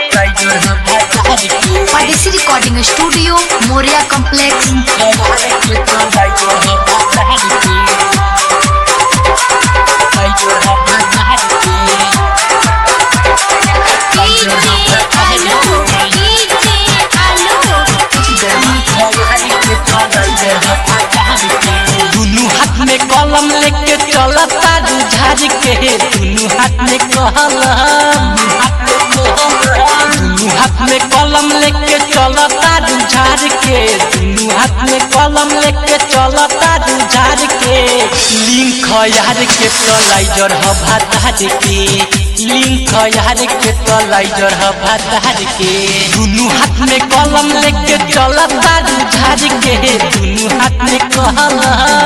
परदेसी recording studio Moriya complex दुनू हाथ में कलम लेके चलता झाड़ के दुनू हाथ में कलम दुनू हाथ में कलम लेके चलता झाड़ के दुनू हाथ में कलम लेके चलता झाड़ के लिंक यार के तलाइजर ह भातार के लिंक यार के तलाइजर ह भातार के दुनू हाथ में कलम लेके चलता झाड़ के दुनू हाथ में कलम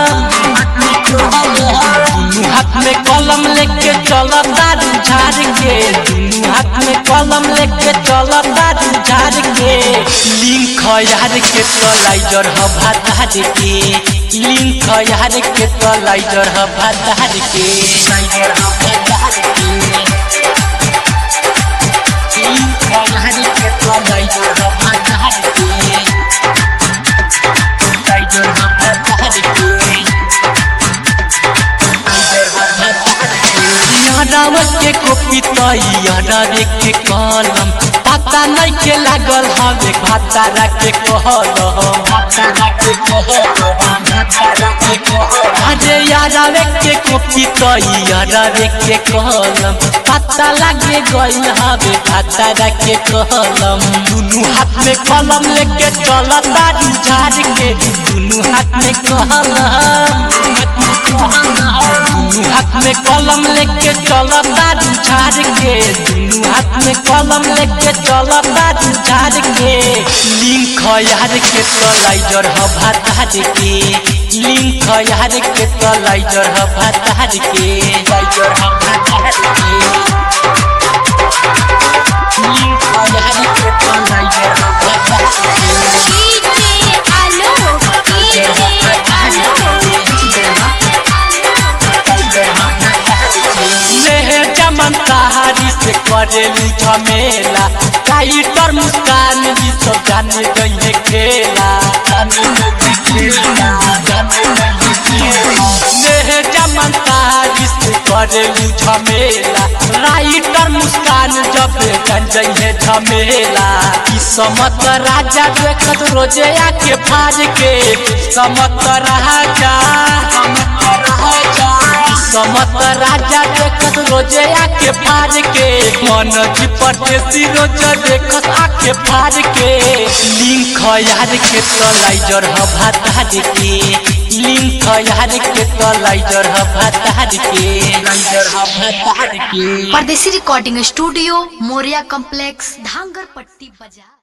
दुनू हाथ में कलम लेके चलता झाड़ के दुनू हाथ में कलम लेके चलता झाड़ के लिंक यार के तलाइजर ह भातार के लिंक यार के तलाइजर ह भातार के लिंक यार के तलाइजर ह भातार के तलाइजर ह भातार के यादव के कॉपी तैयार के कलम पता नहीं के लागल हवे भातारा के कहल अरे यादव के कॉपी तैयार के कलम पता लगे गइल हवे भातारा के कहलम दुनू हाथ में कलम लेके चलता झाड़ के दुनू हाथ में कहलम दुनू हाथ में कलम लेके चलता झाड़ के दुनू हाथ में कलम लेके चलता झाड़ के लिंक यार के तलाइजर ह भातार के लिंक यार के तलाइजर ह भातार के तलाइजर ह भातार के लिंक यार के तलाइजर ह भातार के लेहे चमन कहारी से करेलू झमेला काइटर मुस्कान जी सब जाने गई खेला लेहे चमन कहारी से करेलू झमेला राइटर मुस्कान जब जान जइहे झमेला ई समत राजा देखत रोजे आके फाज के समत राजा समत राजा समत राजा देखत रोजे आके फाड़ के मन जी परदेसी रोज देखत आके फाड़ के लिंक यार के तलाइजर ह भातार के लिंक यार के तलाइजर ह भातार के लाइजर ह भातार के परदेसी recording studio Moriya complex Dhangar Patti बाजार